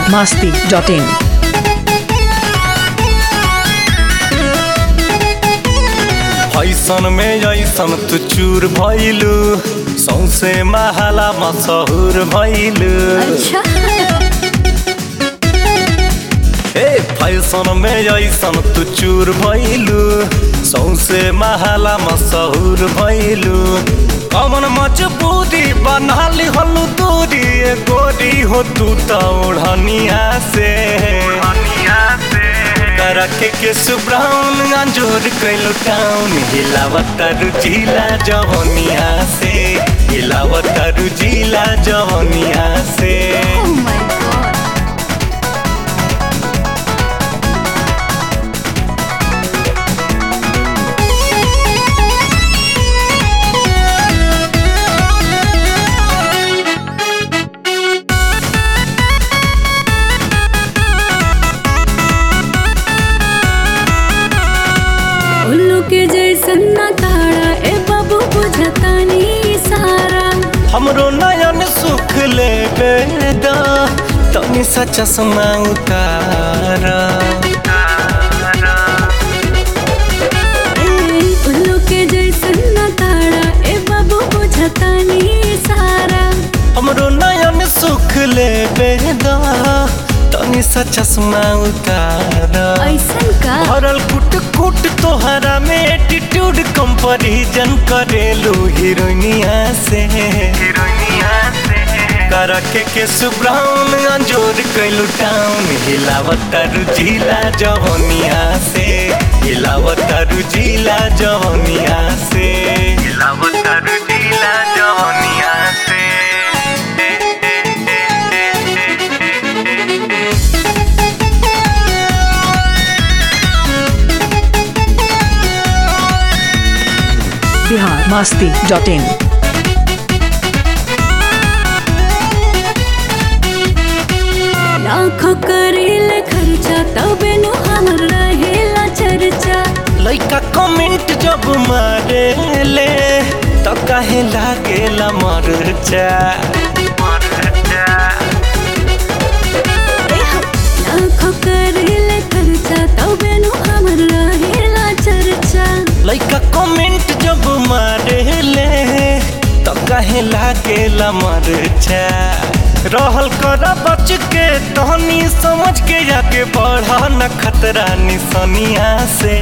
masti.in. ऐसन में ऐसन तू चूर भइलू सौसे महाला मशहूर भइलू अच्छा ए फैशन में ऐसन तू चूर भइलू सौसे महाला मशहूर भइलू कमन मजबूरी बनाली हलू दूरी ए गोरी हो तू त ओढ़निया से करके के सुब्राउन अंजोर कैलो टाउन हिलावत रुजिला जवनिया से हिलावत रुजिला जवनिया से ओह माय गॉड उल्लू के जैसन ना ताड़ा ए बाबू बुझतानी सारा हमरो नयन सुख ले बेदा तनी सा चश्मा उतारा ए उल्लू के जैसन ना ताड़ा ए बाबू बुझतानी सारा हमरो नयन सुख ले बेदा तनी सा चश्मा उतारा ऐसन का भरल कुट कुट तोहरा में एटीट्यूड कंपैरिजन करेलू हीरोइनिया से हीरोइनिया से करके के सुब्राउन अंजोर कैलू टाउन हिलावत रुजिला जवनिया से हिलावत रुजिला जवनिया से हिलावत रुजिला जवनिया से Bihar masti.in. लाखों करेले खर्चा तबे नु हमर रहेला चर्चा लइका कमेंट जब मारे ले तो काहे लागेला मरचा लाखों करेले खर्चा तबे नु हमर रहेला चर्चा लइका कमेंट जब मारे ले तो काहे लागेला मरचा रहल कर बच के तहनी समझ के जाके बढ़ा न खतरा निसनिया से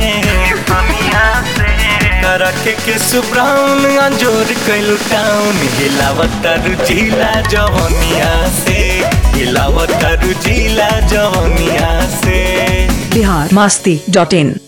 करके के सुब्राउन अंजोर कैलू टाउन हिलावत रुजिला जवनिया से हिलावत रुजिला जवनिया से Bihar masti.in.